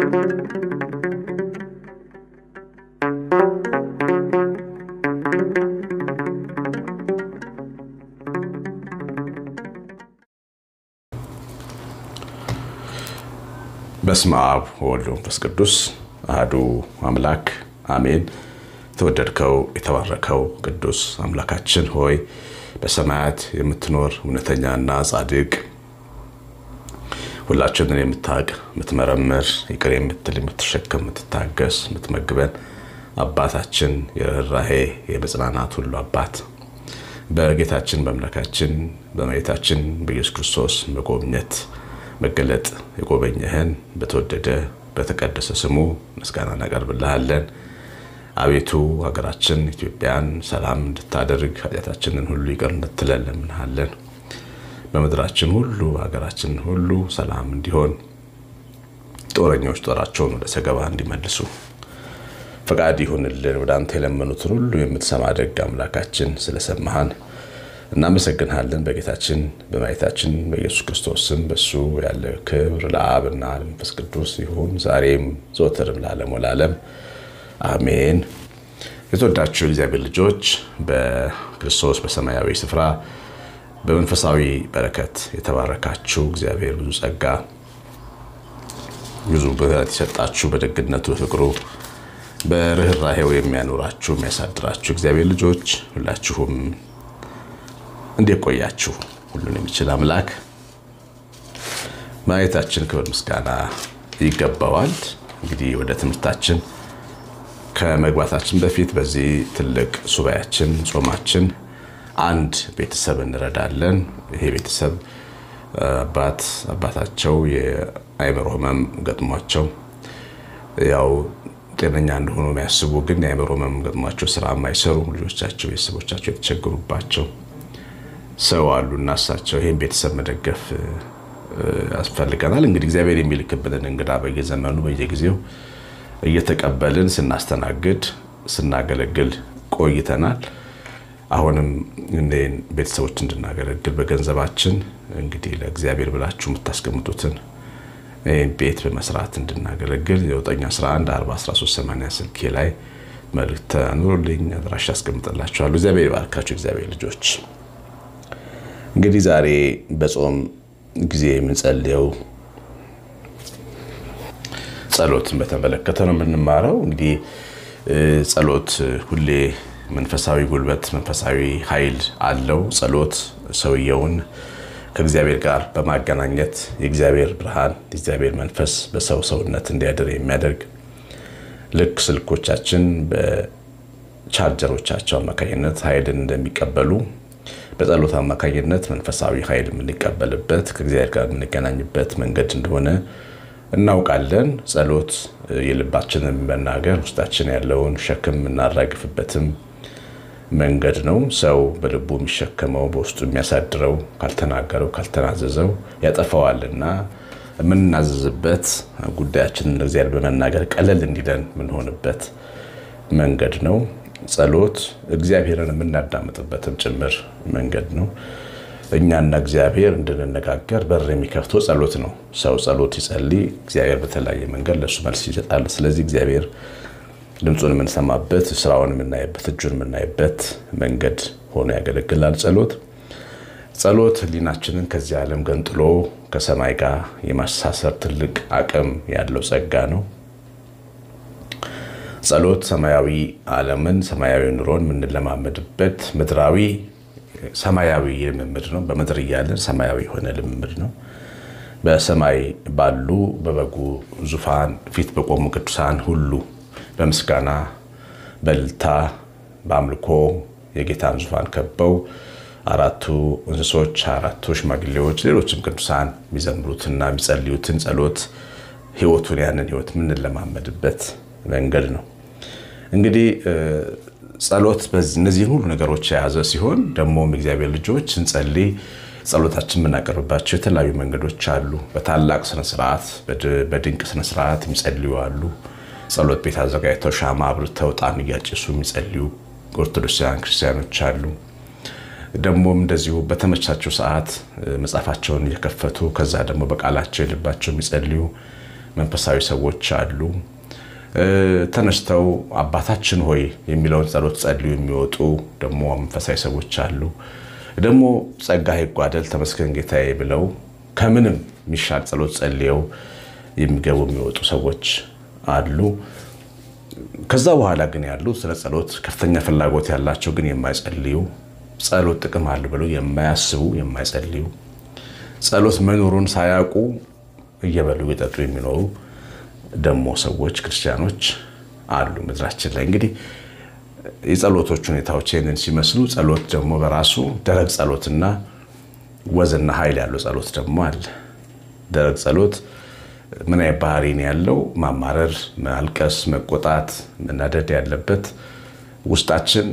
በስመ አብ ወወልድ ወመንፈስ ቅዱስ አሐዱ አምላክ አሜን። የተወደድከው የተባረከው ቅዱስ አምላካችን ሆይ በሰማያት የምትኖር እውነተኛና ጻድቅ ሁላችንን የምታውቅ የምትመረምር ይቅር የምትል የምትሸከም የምትታገስ የምትመግበን አባታችን የርኅራኄ የመጽናናት ሁሉ አባት በጌታችን በአምላካችን በመሬታችን በኢየሱስ ክርስቶስ መጎብኘት መገለጥ የጎበኘህን በተወደደ በተቀደሰ ስሙ ምስጋና እናቀርብልሃለን። አቤቱ ሀገራችን ኢትዮጵያን ሰላም እንድታደርግ ኃጢአታችንን ሁሉ ይቅር እንድትለን እንለምንሃለን። በምድራችን ሁሉ ሀገራችን ሁሉ ሰላም እንዲሆን ጦረኞች ጦራቸውን ወደ ሰገባ እንዲመልሱ ፈቃድ ይሁንልን። ወደ አንተ የለመኑትን ሁሉ የምትሰማ ደግ አምላካችን ስለሰማሃን እናመሰግንሃለን። በጌታችን በመድኃኒታችን በኢየሱስ ክርስቶስ ስም በሱ ያለ ክብር ለአብና ለመንፈስ ቅዱስ ይሁን ዛሬም ዘወትርም ለዓለሙ ለዓለም አሜን። የተወዳችሁ የእግዚአብሔር ልጆች በክርስቶስ በሰማያዊ ስፍራ በመንፈሳዊ በረከት የተባረካችሁ እግዚአብሔር ብዙ ጸጋ ብዙ ብረት የሰጣችሁ በደግነቱ በፍቅሩ በርኅራኄው የሚያኖራችሁ የሚያሳድራችሁ እግዚአብሔር ልጆች ሁላችሁም እንዴት ቆያችሁ? ሁሉን የሚችል አምላክ ማየታችን ክብር ምስጋና ይገባዋል። እንግዲህ ወደ ትምህርታችን ከመግባታችን በፊት በዚህ ትልቅ ሱባያችን ጾማችን አንድ ቤተሰብ እንረዳለን። ይሄ ቤተሰብ አባት አባታቸው የአእምሮ ሕመም ገጥሟቸው ያው ጤነኛ እንደሆኑ የሚያስቡ ግን የአእምሮ ሕመም ገጥሟቸው ስራ የማይሰሩ ልጆቻቸው፣ ቤተሰቦቻቸው የተቸገሩባቸው ሰው አሉ እና እሳቸው ይህን ቤተሰብ መደገፍ ያስፈልገናል። እንግዲህ እግዚአብሔር የሚልክብንን እንግዳ በየዘመኑ በየጊዜው እየተቀበልን ስናስተናግድ ስናገለግል ቆይተናል። አሁንም እኔን ቤተሰቦች እንድናገለግል በገንዘባችን እንግዲህ ለእግዚአብሔር ብላችሁ የምታስቀምጡትን ይህን ቤት በመስራት እንድናገለግል የ9114138 ስልኬ ላይ መልዕክት አኑሩልኝ። አድራሻ ያስቀምጥላችኋለሁ። እግዚአብሔር ይባርካችሁ። እግዚአብሔር ልጆች እንግዲህ ዛሬ በጾም ጊዜ የምንጸልየው ጸሎትን በተመለከተ ነው የምንማረው። እንግዲህ ጸሎት ሁሌ መንፈሳዊ ጉልበት፣ መንፈሳዊ ኃይል አለው። ጸሎት ሰውየውን ከእግዚአብሔር ጋር በማገናኘት የእግዚአብሔር ብርሃን፣ የእግዚአብሔር መንፈስ በሰው ሰውነት እንዲያድር የሚያደርግ ልክ ስልኮቻችን በቻርጀሮቻቸው አማካኝነት ኃይልን እንደሚቀበሉ በጸሎት አማካኝነት መንፈሳዊ ኃይል የምንቀበልበት ከእግዚአብሔር ጋር የምንገናኝበት መንገድ እንደሆነ እናውቃለን። ጸሎት የልባችንን መናገር ውስጣችን ያለውን ሸክም የምናራግፍበትም መንገድ ነው። ሰው በልቡ የሚሸከመው በውስጡ የሚያሳድረው ካልተናገረው ካልተናዘዘው ያጠፋዋልና የምንናዘዝበት ጉዳያችንን እግዚአብሔር በመናገር ቀለል እንዲለን የምንሆንበት መንገድ ነው። ጸሎት እግዚአብሔርን የምናዳምጥበትም ጭምር መንገድ ነው። እኛና እግዚአብሔር እንድንነጋገር በር የሚከፍተው ጸሎት ነው። ሰው ጸሎት ይጸልይ፣ እግዚአብሔር በተለያየ መንገድ ለእሱ መልስ ይሰጣል። ስለዚህ እግዚአብሔር ድምፁን የምንሰማበት፣ ስራውን የምናይበት፣ እጁን የምናይበት መንገድ ሆኖ ያገለግላል ጸሎት። ጸሎት ሕሊናችንን ከዚህ ዓለም ገንጥሎ ከሰማይ ጋር የማሳሰር ትልቅ አቅም ያለው ጸጋ ነው። ጸሎት ሰማያዊ ዓለምን ሰማያዊ ኑሮን የምንለማመድበት ምድራዊ ሰማያዊ ልምምድ ነው። በምድር እያለን ሰማያዊ የሆነ ልምምድ ነው። በሰማይ ባሉ በበጉ ዙፋን ፊት በቆሙ ቅዱሳን ሁሉ በምስጋና በእልልታ በአምልኮ የጌታን ዙፋን ከበው አራቱ እንስሶች፣ አራቱ ሽማግሌዎች፣ ሌሎችም ቅዱሳን የሚዘምሩትና የሚጸልዩትን ጸሎት ህይወቱን ያንን ህይወት የምንለማመድበት መንገድ ነው። እንግዲህ ጸሎት እነዚህን ሁሉ ነገሮች የያዘ ሲሆን ደግሞም እግዚአብሔር ልጆች ስንጸልይ ጸሎታችን የምናቀርብባቸው የተለያዩ መንገዶች አሉ። በታላቅ ስነስርዓት፣ በድንቅ ስነስርዓት የሚጸልዩ አሉ። ጸሎት ቤት አዘጋጅተው ሻማ አብርተው ዕጣን እያጨሱ የሚጸልዩ ኦርቶዶክሳውያን ክርስቲያኖች አሉ። ደግሞም እንደዚሁ በተመቻቸው ሰዓት መጽሐፋቸውን እየከፈቱ ከዛ ደግሞ በቃላቸው የልባቸው የሚጸልዩ መንፈሳዊ ሰዎች አሉ። ተነስተው አባታችን ሆይ የሚለውን ጸሎት ጸልዩ የሚወጡ ደግሞ መንፈሳዊ ሰዎች አሉ። ደግሞ ጸጋ ይጓደል ተመስገን ጌታዬ ብለው ከምንም የሚሻል ጸሎት ጸልየው የሚገቡ የሚወጡ ሰዎች አሉ። ከዛ በኋላ ግን ያሉ ስለ ጸሎት ከፍተኛ ፍላጎት ያላቸው ግን የማይጸልዩ ጸሎት ጥቅም አሉ ብለው የማያስቡ የማይጸልዩ ጸሎት መኖሩን ሳያውቁ እየበሉ እየጠጡ የሚኖሩ ደግሞ ሰዎች ክርስቲያኖች አሉ ምድራችን ላይ። እንግዲህ የጸሎቶች ሁኔታዎች ይህንን ሲመስሉ ጸሎት ደግሞ በራሱ ደረቅ ጸሎትና ወዝና ኃይል ያለው ጸሎት ደግሞ አለ። ደረቅ ጸሎት ምን አይነት ባህሪ ነው ያለው? ማማረር፣ ማልቀስ፣ መቆጣት፣ መናደድ ያለበት ውስጣችን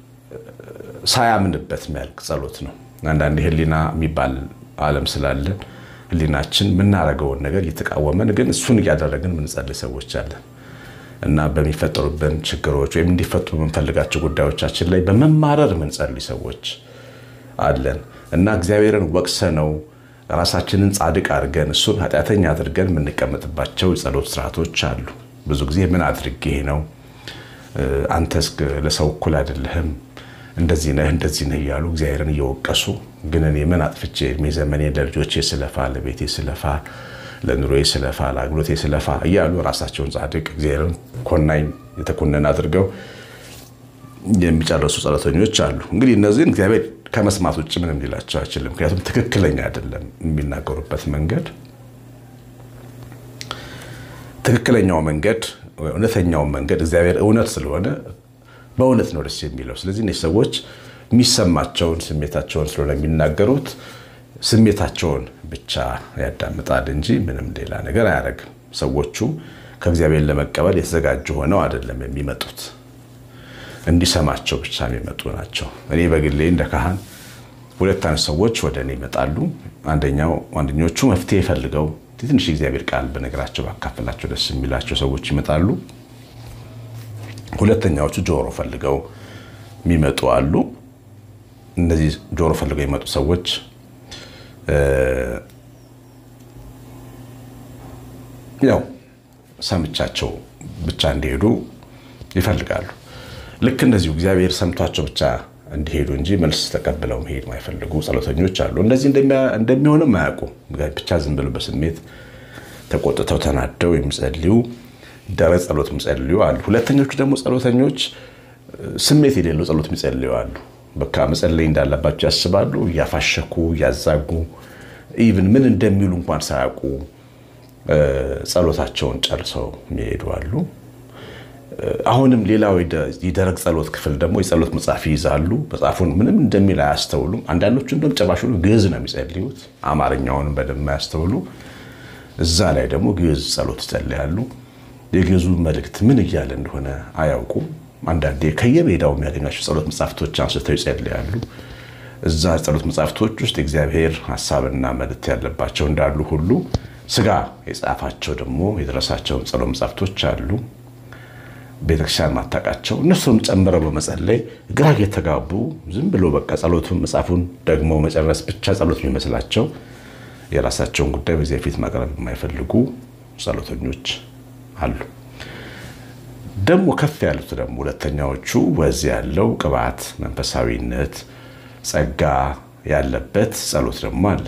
ሳያምንበት የሚያልቅ ጸሎት ነው። አንዳንድ ህሊና የሚባል ዓለም ስላለን ህሊናችን የምናደርገውን ነገር እየተቃወመን ግን እሱን እያደረግን የምንጸልይ ሰዎች አለን እና በሚፈጠሩብን ችግሮች ወይም እንዲፈጡ በምንፈልጋቸው ጉዳዮቻችን ላይ በመማረር የምንጸልይ ሰዎች አለን እና እግዚአብሔርን ወቅሰ ነው ራሳችንን ጻድቅ አድርገን እሱን ኃጢአተኛ አድርገን የምንቀመጥባቸው የጸሎት ስርዓቶች አሉ። ብዙ ጊዜ ምን አድርጌ ነው አንተስ ለሰው እኩል አይደለህም እንደዚህ ነህ እንደዚህ ነህ እያሉ እግዚአብሔርን እየወቀሱ ግን እኔ ምን አጥፍቼ እድሜ ዘመኔ ለልጆቼ ስለፋ፣ ለቤቴ ስለፋ፣ ለኑሮዬ ስለፋ፣ ለአገልግሎቴ ስለፋ እያሉ ራሳቸውን ጻድቅ እግዚአብሔርን ኮናኝ የተኮነን አድርገው የሚጨርሱ ጸሎተኞች አሉ። እንግዲህ እነዚህን እግዚአብሔር ከመስማት ውጭ ምንም ሊላቸው አይችልም። ምክንያቱም ትክክለኛ አይደለም የሚናገሩበት መንገድ ትክክለኛው መንገድ እውነተኛውን መንገድ እግዚአብሔር እውነት ስለሆነ በእውነት ነው ደስ የሚለው። ስለዚህ እነዚህ ሰዎች የሚሰማቸውን ስሜታቸውን ስለሆነ የሚናገሩት ስሜታቸውን ብቻ ያዳምጣል እንጂ ምንም ሌላ ነገር አያደርግም። ሰዎቹ ከእግዚአብሔር ለመቀበል የተዘጋጁ ሆነው አይደለም የሚመጡት፣ እንዲሰማቸው ብቻ የሚመጡ ናቸው። እኔ በግሌ እንደ ካህን ሁለት አይነት ሰዎች ወደ እኔ ይመጣሉ። አንደኛው አንደኞቹ መፍትሄ ፈልገው ትንሽ እግዚአብሔር ቃል በነገራቸው ባካፈላቸው ደስ የሚላቸው ሰዎች ይመጣሉ። ሁለተኛዎቹ ጆሮ ፈልገው የሚመጡ አሉ። እነዚህ ጆሮ ፈልገው የሚመጡ ሰዎች ያው ሰምቻቸው ብቻ እንዲሄዱ ይፈልጋሉ። ልክ እንደዚሁ እግዚአብሔር ሰምቷቸው ብቻ እንዲሄዱ እንጂ መልስ ተቀብለው መሄድ ማይፈልጉ ጸሎተኞች አሉ። እንደዚህ እንደሚሆንም አያውቁም። ብቻ ዝም ብለው በስሜት ተቆጥተው ተናደው የሚጸልዩ ደረቅ ጸሎት የሚጸልዩ አሉ። ሁለተኞቹ ደግሞ ጸሎተኞች ስሜት የሌለው ጸሎት የሚጸልዩ አሉ። በቃ መጸለይ እንዳለባቸው ያስባሉ። እያፋሸኩ እያዛጉ ኢቭን ምን እንደሚሉ እንኳን ሳያውቁ ጸሎታቸውን ጨርሰው የሚሄዱ አሉ። አሁንም ሌላው የደረቅ ጸሎት ክፍል ደግሞ የጸሎት መጽሐፍ ይይዛሉ። መጽሐፉን ምንም እንደሚል አያስተውሉም። አንዳንዶቹ እንደውም ጭራሽ ግዕዝ ነው የሚጸልዩት፣ አማርኛውንም በደንብ አያስተውሉ። እዛ ላይ ደግሞ ግዕዝ ጸሎት ይጸልያሉ። የግዕዙ መልእክት ምን እያለ እንደሆነ አያውቁም። አንዳንዴ ከየሜዳው የሚያገኟቸው ጸሎት መጽሐፍቶች አንስተው ይጸልያሉ። እዛ ጸሎት መጽሐፍቶች ውስጥ የእግዚአብሔር ሀሳብና መልእክት ያለባቸው እንዳሉ ሁሉ ስጋ የጻፋቸው ደግሞ የደረሳቸውን ጸሎት መጽሐፍቶች አሉ። ቤተክርስቲያን ማታውቃቸው እነሱም ጨምረው በመጸለይ ግራ የተጋቡ ዝም ብሎ በቃ ጸሎቱን መጽሐፉን ደግሞ መጨረስ ብቻ ጸሎት የሚመስላቸው የራሳቸውን ጉዳይ በዚያ ፊት ማቅረብ የማይፈልጉ ጸሎተኞች አሉ። ደግሞ ከፍ ያሉት ደግሞ ሁለተኛዎቹ ወዝ ያለው ቅባት፣ መንፈሳዊነት፣ ጸጋ ያለበት ጸሎት ደግሞ አለ።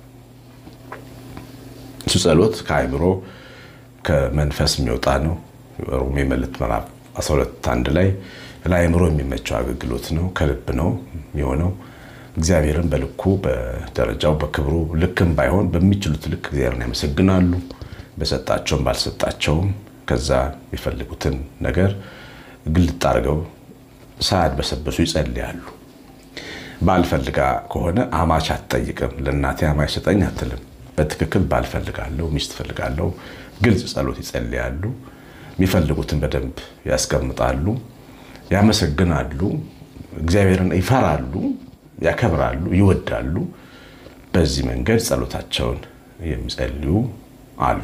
እሱ ጸሎት ከአእምሮ ከመንፈስ የሚወጣ ነው። ሮሜ መልእክት ምዕራፍ 12 አንድ ላይ ለአእምሮ የሚመቸው አገልግሎት ነው። ከልብ ነው የሚሆነው። እግዚአብሔርን በልኩ በደረጃው በክብሩ ልክም ባይሆን በሚችሉት ልክ እግዚአብሔርን ያመሰግናሉ። በሰጣቸውም ባልሰጣቸውም ከዛ የሚፈልጉትን ነገር ግልጥ አድርገው ሳያድበሰበሱ ይጸልያሉ። ባልፈልጋ ከሆነ አማች አትጠይቅም። ለእናቴ አማች ስጠኝ አትልም። በትክክል ባልፈልጋለሁ፣ ሚስት ፈልጋለሁ፣ ግልጽ ጸሎት ይጸልያሉ። የሚፈልጉትን በደንብ ያስቀምጣሉ፣ ያመሰግናሉ፣ እግዚአብሔርን ይፈራሉ፣ ያከብራሉ፣ ይወዳሉ። በዚህ መንገድ ጸሎታቸውን የሚጸልዩ አሉ።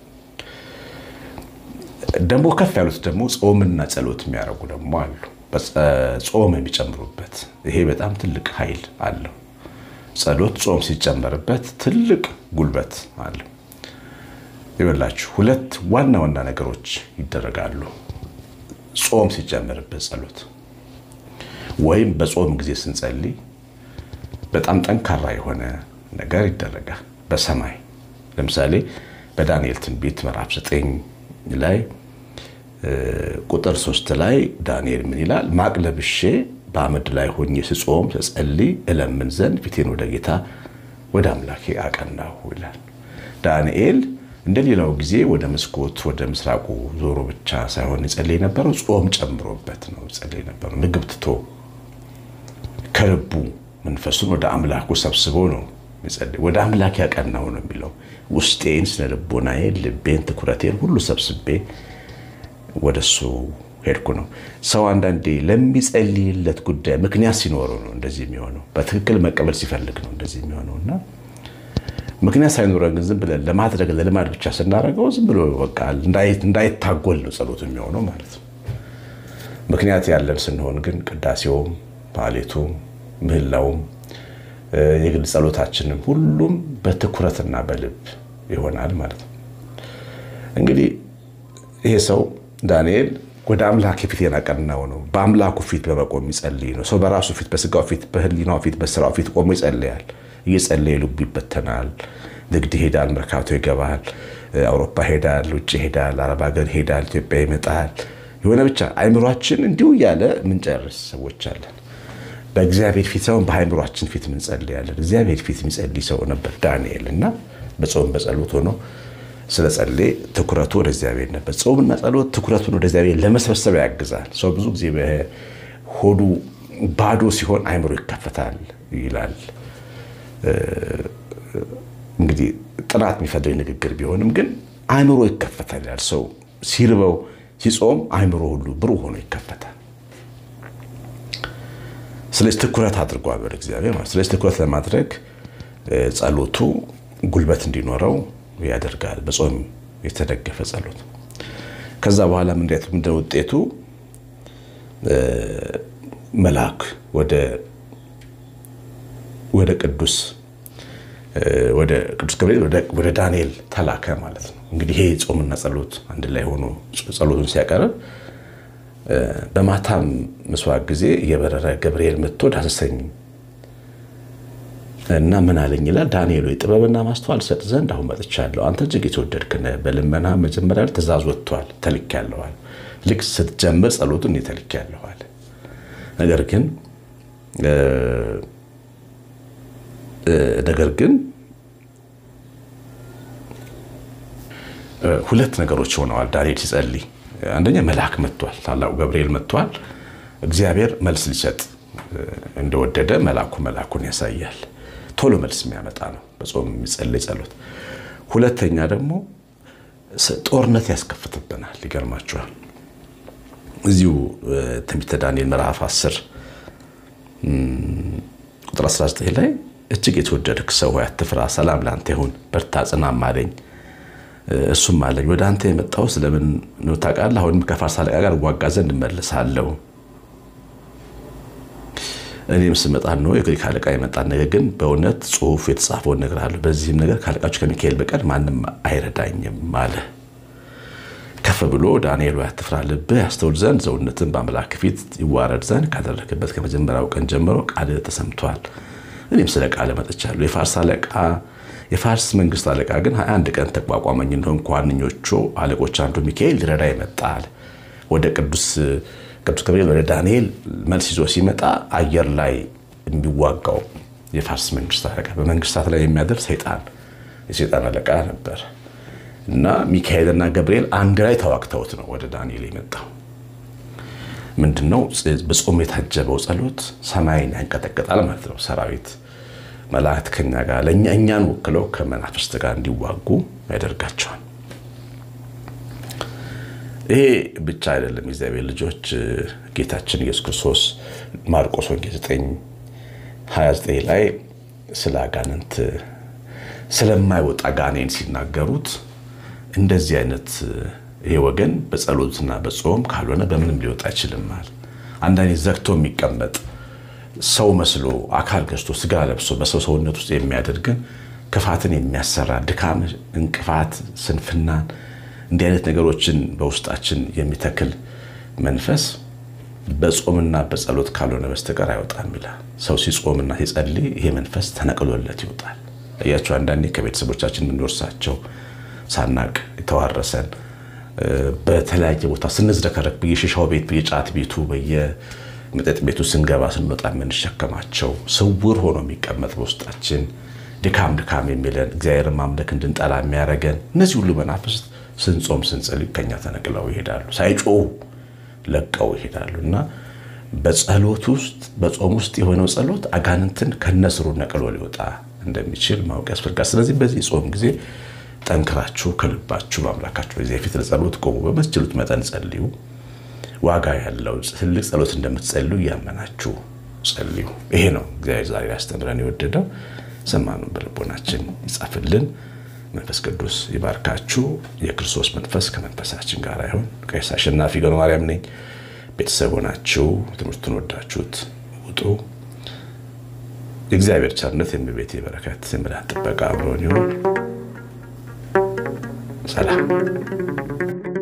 ደግሞ ከፍ ያሉት ደግሞ ጾምና ጸሎት የሚያደርጉ ደግሞ አሉ። ጾም የሚጨምሩበት ይሄ በጣም ትልቅ ኃይል አለው። ጸሎት ጾም ሲጨመርበት ትልቅ ጉልበት አለው። ይበላችሁ ሁለት ዋና ዋና ነገሮች ይደረጋሉ። ጾም ሲጨመርበት ጸሎት ወይም በጾም ጊዜ ስንጸልይ በጣም ጠንካራ የሆነ ነገር ይደረጋል። በሰማይ ለምሳሌ በዳንኤል ትንቢት ምዕራፍ 9 ላይ ቁጥር ሶስት ላይ ዳንኤል ምን ይላል? ማቅ ለብሼ በአመድ ላይ ሆኜ ስጾም ስጸልይ እለምን ዘንድ ፊቴን ወደ ጌታ ወደ አምላኬ አቀናሁ ይላል። ዳንኤል እንደ ሌላው ጊዜ ወደ መስኮት ወደ ምስራቁ ዞሮ ብቻ ሳይሆን የጸለይ የነበረው ጾም ጨምሮበት ነው የጸለይ የነበረው። ምግብ ትቶ ከልቡ መንፈሱን ወደ አምላኩ ሰብስቦ ነው የሚጸልይ። ወደ አምላክ ያቀናው ነው የሚለው። ውስጤን፣ ስነ ልቦናዬን፣ ልቤን፣ ትኩረቴን ሁሉ ሰብስቤ ወደሱ ሄድኩ ነው። ሰው አንዳንዴ ለሚጸልይለት ጉዳይ ምክንያት ሲኖረው ነው እንደዚህ የሚሆነው። በትክክል መቀበል ሲፈልግ ነው እንደዚህ የሚሆነው እና ምክንያት ሳይኖረን ግን ዝም ብለን ለማድረግ ለልማድ ብቻ ስናደርገው ዝም ብሎ በቃ እንዳይታጎል ነው ጸሎት የሚሆነው ማለት ነው። ምክንያት ያለን ስንሆን ግን ቅዳሴውም፣ ማሌቱም፣ ምህላውም የግል ጸሎታችንም ሁሉም በትኩረትና በልብ ይሆናል ማለት ነው። እንግዲህ ይሄ ሰው ዳንኤል ወደ አምላክ ፊቴን አቀናው ነው። በአምላኩ ፊት በመቆም ይጸልይ ነው። ሰው በራሱ ፊት፣ በስጋው ፊት፣ በህሊናው ፊት፣ በስራው ፊት ቆሞ ይጸልያል። እየጸለየ ልቡ ይበተናል። ንግድ ይሄዳል፣ መርካቶ ይገባል፣ አውሮፓ ሄዳል፣ ውጭ ሄዳል፣ አረብ ሀገር ይሄዳል፣ ኢትዮጵያ ይመጣል። የሆነ ብቻ አይምሯችን እንዲሁ እያለ ምንጨርስ ሰዎች አለን። በእግዚአብሔር ፊት ሳይሆን በአይምሯችን ፊት ምንጸልያለን። እግዚአብሔር ፊት የሚጸልይ ሰው ነበር ዳንኤል እና በጾም በጸሎት ሆኖ ስለ ጸለየ ትኩረቱ ወደ እግዚአብሔር ነበር። ጾምና ጸሎት ትኩረቱን ወደ እግዚአብሔር ለመሰብሰብ ያግዛል። ሰው ብዙ ጊዜ በሆዱ ባዶ ሲሆን አይምሮ ይከፈታል ይላል። እንግዲህ ጥናት የሚፈጥር ንግግር ቢሆንም ግን አይምሮ ይከፈታል ይላል። ሰው ሲርበው ሲጾም አይምሮ ሁሉ ብሩህ ሆኖ ይከፈታል። ስለዚህ ትኩረት አድርጓል ወደ እግዚአብሔር ማለት። ስለዚህ ትኩረት ለማድረግ ጸሎቱ ጉልበት እንዲኖረው ያደርጋል። በጾም የተደገፈ ጸሎት። ከዛ በኋላ ምንድን ውጤቱ መልአክ ወደ ቅዱስ ወደ ቅዱስ ገብርኤል ወደ ዳንኤል ተላከ ማለት ነው። እንግዲህ ይሄ ጾምና ጸሎት አንድ ላይ ሆኖ ጸሎቱን ሲያቀርብ በማታም ምስዋዕ ጊዜ የበረረ ገብርኤል መጥቶ ዳሰሰኝ እና ምን አለኝ ይላል ዳንኤል ሆይ ጥበብና ማስተዋል ሰጥ ዘንድ አሁን መጥቻለሁ። አንተ እጅግ የተወደድክ ነህ። በልመና መጀመሪያ ትእዛዝ ወጥቷል፣ ተልኬያለዋል። ልክ ስትጀምር ጸሎቱን እኔ ተልኬያለዋል። ነገር ግን ነገር ግን ሁለት ነገሮች ሆነዋል ዳንኤል ሲጸልይ። አንደኛ መልአክ መጥቷል፣ ታላቁ ገብርኤል መጥቷል። እግዚአብሔር መልስ ሊሰጥ እንደወደደ መልአኩ መልአኩን ያሳያል። ቶሎ መልስ የሚያመጣ ነው በጾም የሚጸለይ ጸሎት። ሁለተኛ ደግሞ ጦርነት ያስከፍትብናል። ይገርማችኋል። እዚሁ ትንቢተ ዳንኤል ምዕራፍ 10 ቁጥር 19 ላይ እጅግ የተወደድክ ሰው ሆይ አትፍራ፣ ሰላም ለአንተ ይሁን፣ በርታ፣ ጽናም አለኝ። እሱም አለኝ ወደ አንተ የመጣው ስለምን ነው ታውቃለህ? አሁንም ከፋርስ አለቃ ጋር እዋጋ ዘንድ እመልሳለሁ እኔም ስመጣ ነው የግሪክ አለቃ የመጣን ነገር ግን በእውነት ጽሑፍ የተጻፈውን እነግርሃለሁ። በዚህም ነገር ካለቃችሁ ከሚካኤል በቀር ማንም አይረዳኝም አለ። ከፍ ብሎ ዳንኤል ሆይ አትፍራ፣ ልብህ ያስተውል ዘንድ ሰውነትን በአምላክ ፊት ይዋረድ ዘንድ ካደረግበት ከመጀመሪያው ቀን ጀምሮ ቃል ተሰምቷል። እኔም ስለ ቃል መጥቻለሁ። የፋርስ አለቃ የፋርስ መንግስት አለቃ ግን ሀያ አንድ ቀን ተቋቋመኝ እንደሆን ከዋነኞቹ አለቆች አንዱ ሚካኤል ሊረዳ ይመጣል። ወደ ቅዱስ ቅዱስ ገብርኤል ወደ ዳንኤል መልስ ይዞ ሲመጣ አየር ላይ የሚዋጋው የፋርስ መንግስት አለቃ በመንግስታት ላይ የሚያደር ሰይጣን የሰይጣን አለቃ ነበር እና ሚካኤልና ገብርኤል አንድ ላይ ተዋግተውት ነው ወደ ዳንኤል የመጣው። ምንድነው? በጾም የታጀበው ጸሎት ሰማይን ያንቀጠቅጣል ማለት ነው። ሰራዊት መላእክት ከኛ ጋር ለእኛ እኛን ወክለው ከመናፍስት ጋር እንዲዋጉ ያደርጋቸዋል። ይሄ ብቻ አይደለም። የእግዚአብሔር ልጆች ጌታችን ኢየሱስ ክርስቶስ ማርቆስ ወንጌል 9 29 ላይ ስለ አጋንንት ስለማይወጣ ጋኔን ሲናገሩት እንደዚህ አይነት ይሄ ወገን በጸሎትና በጾም ካልሆነ በምንም ሊወጣ አይችልም። አንዳንዴ ዘግቶ የሚቀመጥ ሰው መስሎ አካል ገዝቶ ስጋ ለብሶ በሰው ሰውነት ውስጥ የሚያደርግን ክፋትን የሚያሰራ ድካም፣ እንቅፋት፣ ስንፍናን እንዲህ አይነት ነገሮችን በውስጣችን የሚተክል መንፈስ በጾምና በጸሎት ካልሆነ በስተቀር አይወጣም ይላል። ሰው ሲጾምና ሲጸልይ ይሄ መንፈስ ተነቅሎለት ይወጣል። እያቸው አንዳንዴ ከቤተሰቦቻችን የምንወርሳቸው ሳናቅ የተዋረሰን በተለያየ ቦታ ስንዝረከረክ በየሽሻው ቤት፣ በየጫት ቤቱ፣ በየመጠጥ ቤቱ ስንገባ ስንወጣ የምንሸከማቸው ስውር ሆኖ የሚቀመጥ በውስጣችን ድካም ድካም የሚለን እግዚአብሔርን ማምለክ እንድንጠላ የሚያደርገን እነዚህ ሁሉ መናፍስት ስንጾም ስንጸልይ ከኛ ተነቅለው ይሄዳሉ። ሳይጮሁ ለቀው ይሄዳሉ እና በጸሎት ውስጥ በጾም ውስጥ የሆነው ጸሎት አጋንንትን ከነስሩ ነቅሎ ሊወጣ እንደሚችል ማወቅ ያስፈልጋል። ስለዚህ በዚህ ጾም ጊዜ ጠንክራችሁ ከልባችሁ በአምላካችሁ በዚህ ፊት ለጸሎት ቆሙ። በምትችሉት መጠን ጸልዩ። ዋጋ ያለው ትልቅ ጸሎት እንደምትጸልዩ እያመናችሁ ጸልዩ። ይሄ ነው እግዚአብሔር ዛሬ ያስተምረን የወደደው። ሰማኑን በልቦናችን ይጻፍልን። መንፈስ ቅዱስ ይባርካችሁ። የክርስቶስ መንፈስ ከመንፈሳችን ጋር ይሁን። ቀሲስ አሸናፊ ገብረ ማርያም ነኝ። ቤተሰብ ሆናችሁ ትምህርቱን ወዳችሁት ውጡ። የእግዚአብሔር ቸርነት፣ የእመቤቴ በረከት፣ የመድኃኒት ጥበቃ አብሮን ይሁን። ሰላም